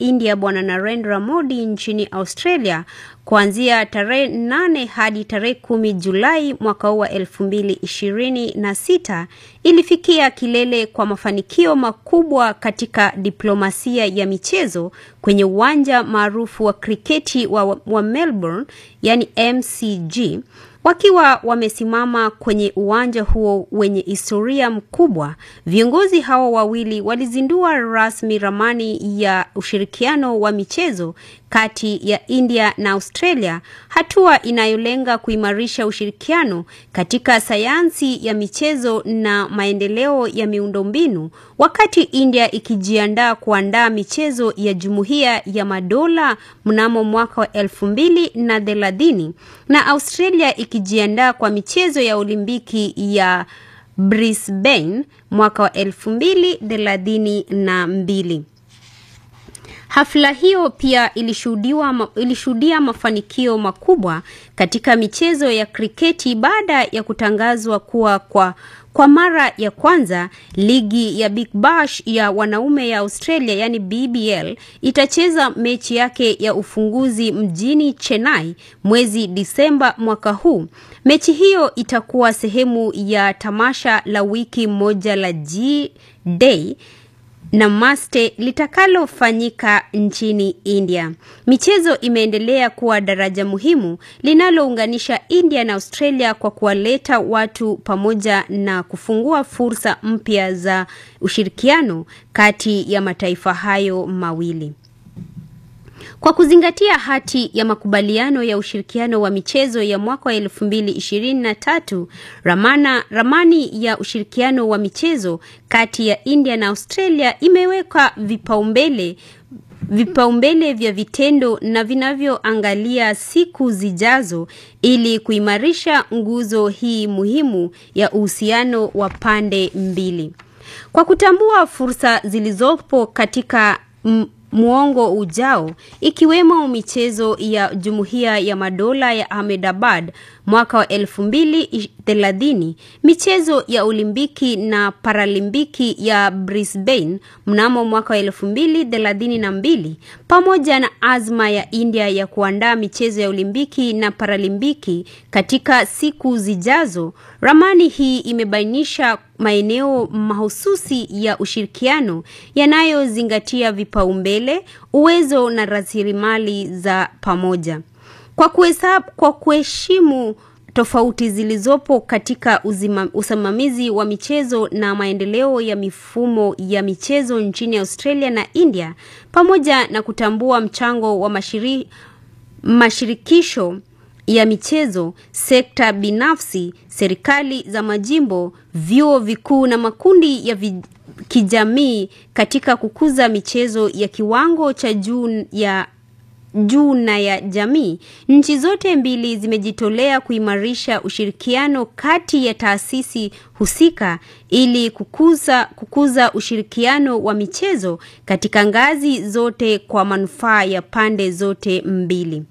India Bwana Narendra Modi nchini Australia kuanzia tarehe nane hadi tarehe kumi Julai mwaka huu wa elfu mbili ishirini na sita ilifikia kilele kwa mafanikio makubwa katika diplomasia ya michezo kwenye uwanja maarufu wa kriketi wa, wa Melbourne yani MCG wakiwa wamesimama kwenye uwanja huo wenye historia mkubwa. Viongozi hao wawili walizindua rasmi ramani ya ushirikiano wa michezo kati ya India na Australia, hatua inayolenga kuimarisha ushirikiano katika sayansi ya michezo na maendeleo ya miundombinu, wakati India ikijiandaa kuandaa michezo ya Jumuiya ya Madola mnamo mwaka wa elfu mbili na thelathini na Australia ikijiandaa kwa michezo ya Olimpiki ya Brisbane mwaka wa elfu mbili thelathini na mbili. Hafla hiyo pia ilishuhudiwa ilishuhudia mafanikio makubwa katika michezo ya kriketi baada ya kutangazwa kuwa kwa kwa mara ya kwanza ligi ya Big Bash ya wanaume ya Australia yani BBL itacheza mechi yake ya ufunguzi mjini Chennai mwezi Disemba mwaka huu. Mechi hiyo itakuwa sehemu ya tamasha la wiki moja la G-Day Namaste litakalofanyika nchini India. Michezo imeendelea kuwa daraja muhimu linalounganisha India na Australia kwa kuwaleta watu pamoja na kufungua fursa mpya za ushirikiano kati ya mataifa hayo mawili. Kwa kuzingatia hati ya makubaliano ya ushirikiano wa michezo ya mwaka wa elfu mbili ishirini na tatu, ramana ramani ya ushirikiano wa michezo kati ya India na Australia imeweka vipaumbele vipaumbele vya vitendo na vinavyoangalia siku zijazo ili kuimarisha nguzo hii muhimu ya uhusiano wa pande mbili. Kwa kutambua fursa zilizopo katika muongo ujao ikiwemo michezo ya Jumuiya ya Madola ya Ahmedabad mwaka wa elfu mbili thelathini, michezo ya Olimpiki na Paralimpiki ya Brisbane mnamo mwaka wa elfu mbili thelathini na mbili, pamoja na azma ya India ya kuandaa michezo ya Olimpiki na Paralimpiki katika siku zijazo. Ramani hii imebainisha maeneo mahususi ya ushirikiano yanayozingatia vipaumbele, uwezo na rasilimali za pamoja. Kwa kuhesabu, kwa kuheshimu tofauti zilizopo katika uzima, usimamizi wa michezo na maendeleo ya mifumo ya michezo nchini Australia na India pamoja na kutambua mchango wa mashiri, mashirikisho ya michezo, sekta binafsi, serikali za majimbo, vyuo vikuu na makundi ya vi, kijamii katika kukuza michezo ya kiwango cha juu ya juu na ya jamii. Nchi zote mbili zimejitolea kuimarisha ushirikiano kati ya taasisi husika ili kukuza kukuza ushirikiano wa michezo katika ngazi zote kwa manufaa ya pande zote mbili.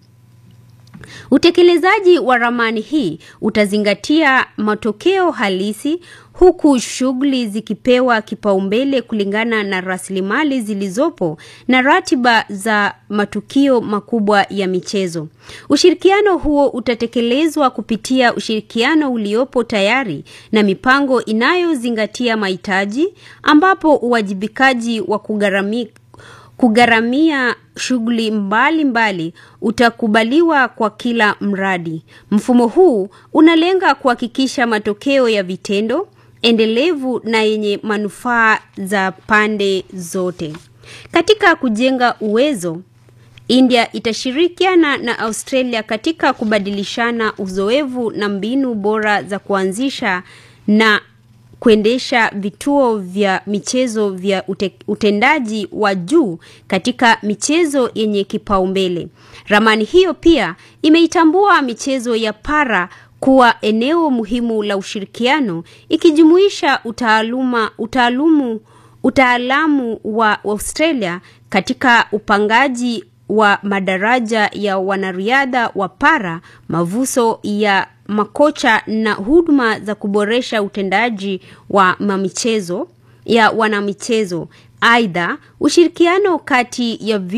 Utekelezaji wa ramani hii utazingatia matokeo halisi huku shughuli zikipewa kipaumbele kulingana na rasilimali zilizopo na ratiba za matukio makubwa ya michezo. Ushirikiano huo utatekelezwa kupitia ushirikiano uliopo tayari na mipango inayozingatia mahitaji ambapo uwajibikaji wa kugharamia kugharamia shughuli mbalimbali utakubaliwa kwa kila mradi. Mfumo huu unalenga kuhakikisha matokeo ya vitendo endelevu na yenye manufaa za pande zote. Katika kujenga uwezo, India itashirikiana na Australia katika kubadilishana uzoefu na mbinu bora za kuanzisha na kuendesha vituo vya michezo vya ute, utendaji wa juu katika michezo yenye kipaumbele. Ramani hiyo pia imeitambua michezo ya para kuwa eneo muhimu la ushirikiano ikijumuisha utaaluma utaalumu utaalamu wa Australia katika upangaji wa madaraja ya wanariadha wa para, mavuso ya makocha na huduma za kuboresha utendaji wa mamichezo ya wanamichezo. Aidha, ushirikiano kati ya